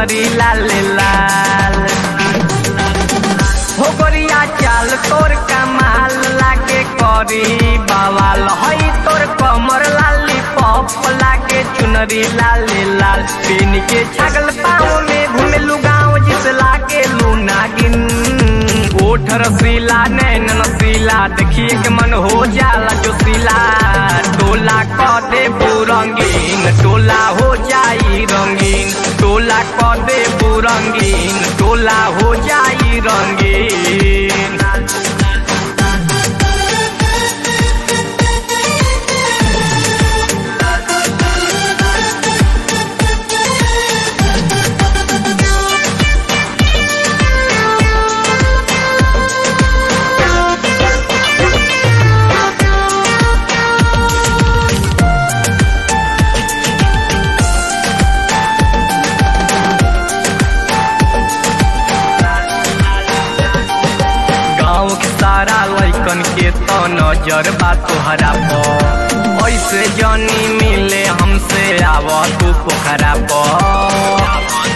चुनरी लाल लाल हो गोरिया चाल तोर कमाल लागे करी बवाल हई तोर कमर लाली पप लागे चुनरी लाल लाल पीन के छगल पाँव में घुमेलू गाँव जिस लागे लू नागिन ओठ रसीला नैन नसीला देखिए के मन हो जाला जो सीला टोला क दे रंगीन टोला हो जाई रंगीन टोला क दे रंगीन टोला हो जाई रंगीन गाँव के सारा लैकन के तो नजर बा तोहरा पर ऐसे जनी मिले हमसे आव तू पोखरा पर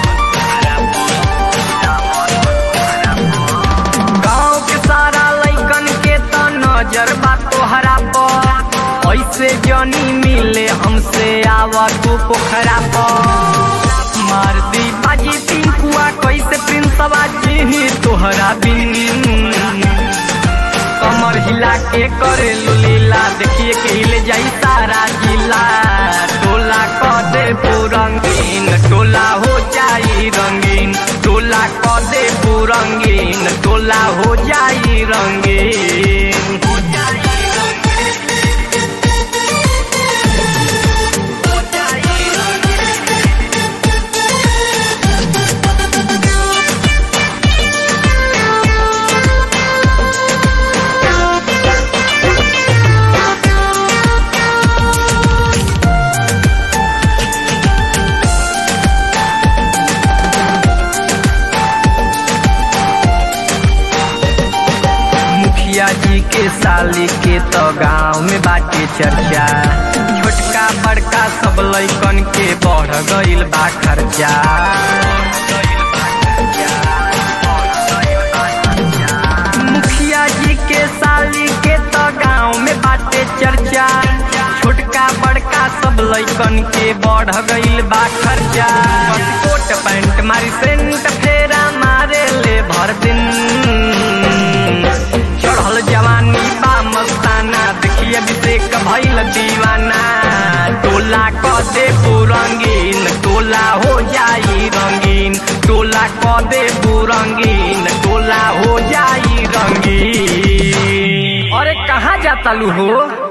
गाँव के सारा लैकन के तो नजर बा तोहरा पर ऐसे जनी मिले हमसे आव तू पोखरा पर मार दी बाजी पिंकुआ कैसे प्रिंसवा जी तोहरा बिन कमर हिला के करे लीला देखिए के हिले जाई सारा जिला टोला क दे रंगीन टोला हो जाई रंगीन टोला क दे रंगीन टोला हो जाई रंगीन मुखिया जी के साली के तो गांव में बाटे चर्चा छोटका बड़का सब लैकन के बढ़ गईल बा खर्चा मुखिया जी के साली के तो गांव में बाटे चर्चा छोटका बड़का सब लैकन के बढ़ गईल बा खर्चा बस कोट पैंट मारी सेंट फेरा मारे ले भर दिन चढ़ल जवानी बा मस्ताना देखिए अभिषेक भइल दीवाना टोला क दे रंगीन टोला हो जाई रंगीन टोला क दे रंगीन टोला हो जाई रंगीन अरे कहाँ जाता लू हो